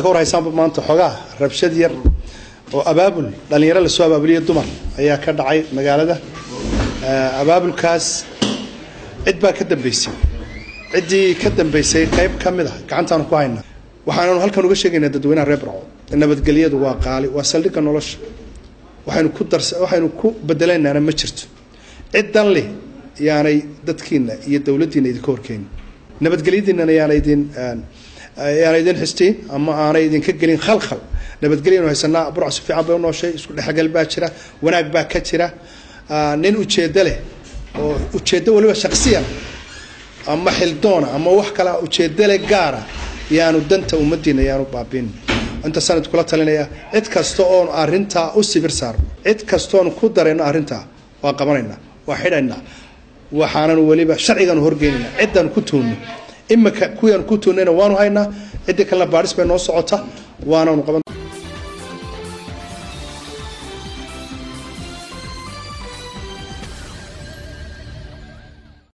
ka war haysaanba maanta xoogaa rabshad yar oo abaabul dhallinyaro lasoo abaabuliya dumar ayaa ka dhacay magaalada abaabulkaas cid baa ka dambeysay ciddii ka dambeysay qayb ka mid a gacantaanu ku haynaa waxaananu halkan uga sheegaynaa dadweynaha reer barco nabadgelyadu waa qaali waa saldhigga nolosha waxaynu ku dars waxaynu ku bedelaynaana ma jirto ciddan leh yaanay dadkiina iyo dowladdiina idinka horkeenin nabadgelyadiinana yaana idin yaana idin xistiin ama aanay idinka gelin khalkhal nabadgelyanu haysanaa burca si fiican bay u nooshay isku dhexgal baa jira wanaag baa ka jira nin ujeeddo leh oo ujeeddo waliba shaksiyan ama xildoona ama wax kala ujeeddo leh gaara yaanu danta ummadiina yaanu baabiin inta sanad kula talinaya cid kasta oon arintaa u sibir saarno cid kastoon ku darayno arrintaa waa qabanaynaa waa xidhaynaa waxaanan weliba sharcigaanu horgeynayna ciddaan ku tuunno imika kuwiyaan ku tuunnayna waanu haynaa ciddii kalena baadhis bay noo socota waananu qaban